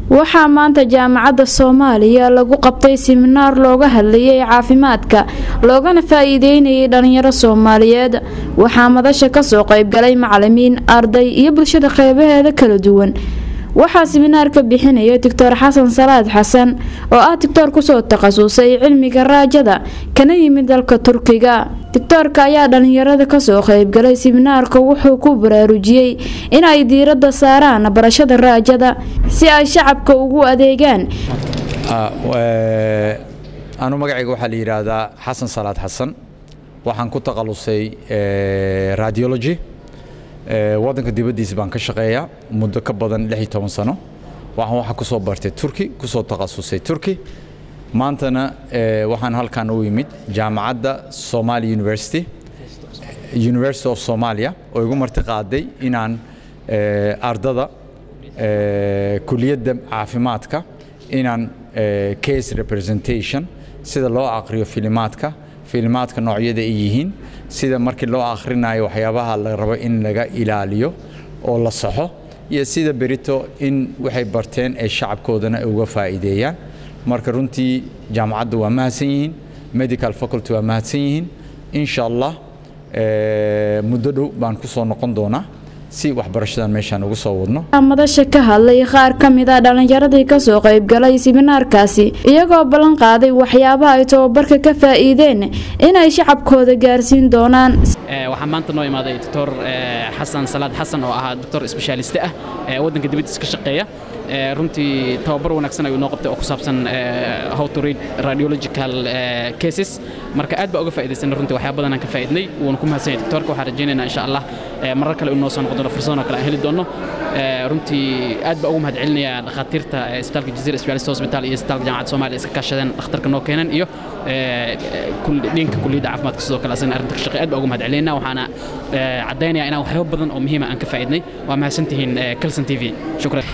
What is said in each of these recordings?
waxaa maanta jaamacadda soomaaliya lagu qabtay siminaar looga hadlayay caafimaadka loogana faa-iideynayay dhalinyaro soomaaliyeed waxaa madasha kasoo qeybgalay macalimiin arday iyo bulshada qeybaheeda kala duwan waxaa siminaarka bixinaya doctor xasan salaad xasan oo ah doctor kusoo takhasusay cilmiga raajada kana yimid dalka turkiga doctoorka ayaa dhalinyarada kasoo qeybgalay siminaarka wuxuu ku baraarujiyey inay diirada saaraan barashada raajada si ay shacabka ugu adeegaan anu magacayga waxaa la yidhaahdaa xasan salaad xasan waxaan ku takhalusay radiology waddanka dibaddiisa baan ka shaqeeyaa muddo ka badan lix iyo toban sano waxaan waxaa kusoo bartay turki kusoo takhasusay turki maantana waxaan halkan u yimid jaamacadda Somali University University of Somalia oo igu marti qaaday inaan ardada kuliyadda caafimaadka inaan case representation sida loo aqriyo filimaadka filimaadka noocyada ay yihiin sida markii loo akhrinayo waxyaabaha la rabo in laga ilaaliyo oo la saxo iyo sida berito in waxay barteen ay shacabkoodana uga faa'iideeyaan marka runtii jaamacadda waa mahadsan yihiin medical faculty waa mahadsan yihiin insha allah muddo dhow baan ku soo noqon doonaa si waxbarashadan meeshaan ugu soo wadno madasha ka hadlay qaar ka mid a dhalinyaradii kasoo qeybgalay siminaarkaasi iyagoo ballan qaaday waxyaabaha ay tababarka ka faa'iideen inay shacabkooda gaarsiin doonaan waxaa maanta noo imaaday doctor xasan salaad xasan oo ahaa doctor sbeshaaliste ah waddanka dibaddiisa ka shaqeeya runtii tababar wanaagsan ayuu noo qabtay oo ku saabsan how to read radiological cases marka aad baa uga faa'iidaysanay runtii waxyaa badan aan ka faa'iidnay wuuna ku mahadsan yahay doctorka waxaan rajaynaynaa insha allah marar kale inuu noo soo noqon doono fursadan oo kale aan heli doono runtii aad baa ugu mahad celinayaa dhakhaatiirta isbitaalka jazeera specialist hospital iyo isbitaalka jaamacadda soomaaliya iska kaashadeen dhakhtarka noo keenan iyo dhinka kulliyadda caafimaadka sidoo kale asagana arrinta ka shaqeey aad baa ugu mahad celinaynaa waxaana caddaynayaa inaan waxyaabo badan oo muhiima aan ka faa'iidnay waa mahadsantihiin calson t v shukran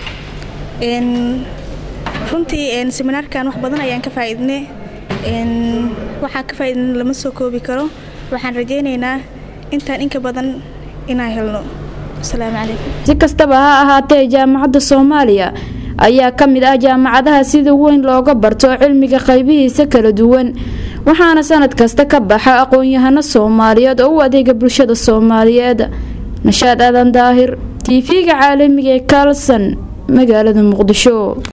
runtii seminaarkan wax badan ayaan ka faa'iidnay waxaan ka faa'iidnay lama soo koobi karo waxaan rajaynaynaa intaan inka badan inaan helno asalaamu calaykum si kastaba ha ahaatee jaamacadda soomaaliya ayaa ka mid ah jaamacadaha sida weyn looga barto cilmiga qaybihiisa kala duwan waxaana sanad kasta ka baxa aqoon-yahano soomaaliyeed oo u adeega bulshada soomaaliyeed nashaad aadan daahir tv-ga caalamiga ee kalson magaalada muqdisho